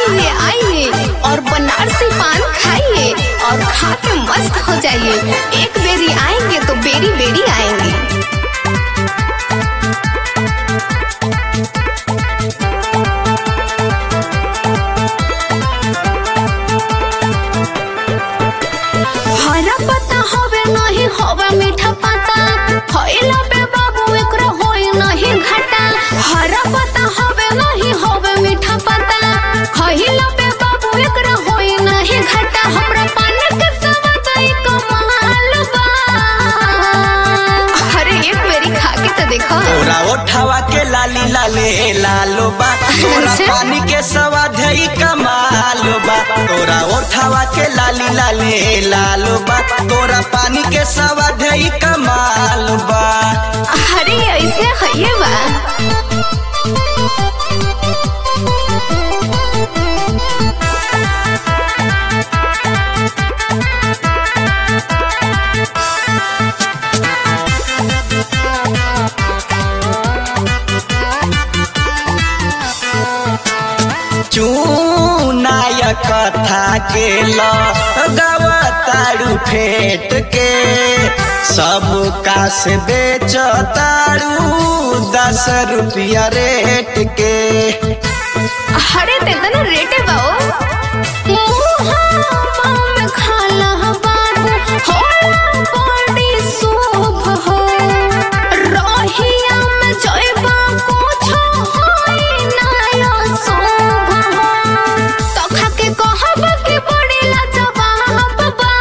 आइए आइए और बनारसी पान खाइए और खा के मस्त हो जाइए एक बेरी आएंगे तो बेरी बेरी आएंगे हरा पत्ता होवे नहीं होवे मीठा पत्ता होइला बे बाबू एकरो होई नहीं घाटा हरा पत्ता होवे नहीं होवे मीठा पत्ता होइला बे बाबू एकरो होई नहीं घाटा हमरा पान के स्वाद ई कमाल बा अरे एक बेरी खा के तो देखो तोरा ओठावा के लाली लाले लालो बा तोरा अच्छा। पानी के स्वाद है ई कमाल बा तोरा ओठावा के लाली लाले लालो बा तोरा पानी के स्वाद है ई कमाल बा अरे ऐसे हइए बा चूनाय कथा के लगवतारू फेट के सब का से बेच तारू दस रुपया रेट के अरे देखो ना रेटे बाओ मुहावा में खाला बाबू होला बड़ी शुभ हो रहिया में जइबा कुछो होई ना शुभ हो तो खा के कहब कि बड़ी लाजवाब बा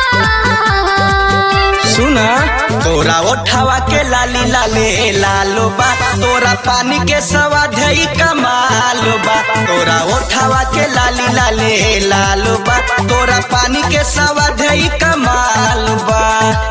सुना तोरा ओठावा के लाली लाले लालो बा तोरा पानी के स्वाद है ई कमाल बा तोरा ओठावा के लाली लाले लालो बा तोरा पानी के स्वाद है ई कमाल बा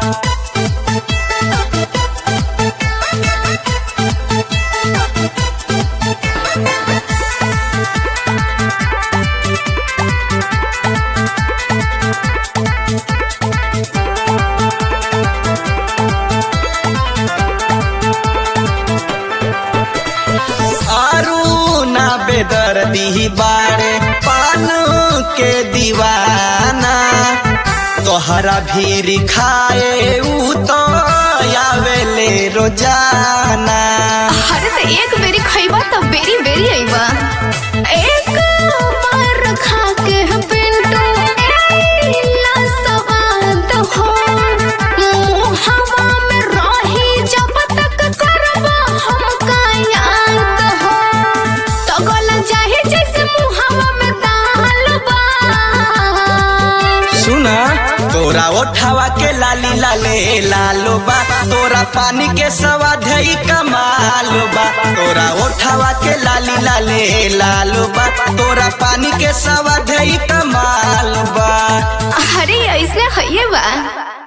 आरू ना बेदर्दी बारे पान के दीवाना तोहरा भीर खाए ऊ तो आवेले रोजाना अरे तो एक बेरी खइबा तो बेरी बेरी आइबा एक बार खा के पिंटू एला स्वाद हो मुहावा में रही जब तक करबा हमका याद हो तो गल जाहे जैसे मुहावा में दाल बा सुना तोरा ओठावा के लाली लाले लालो बा तोरा पानी के स्वाद है ई कमाल बा तोरा ओठावा के लाली लाले लालो बा तोरा पानी के स्वाद है ई कमाल बा अरे ऐसे हइए बा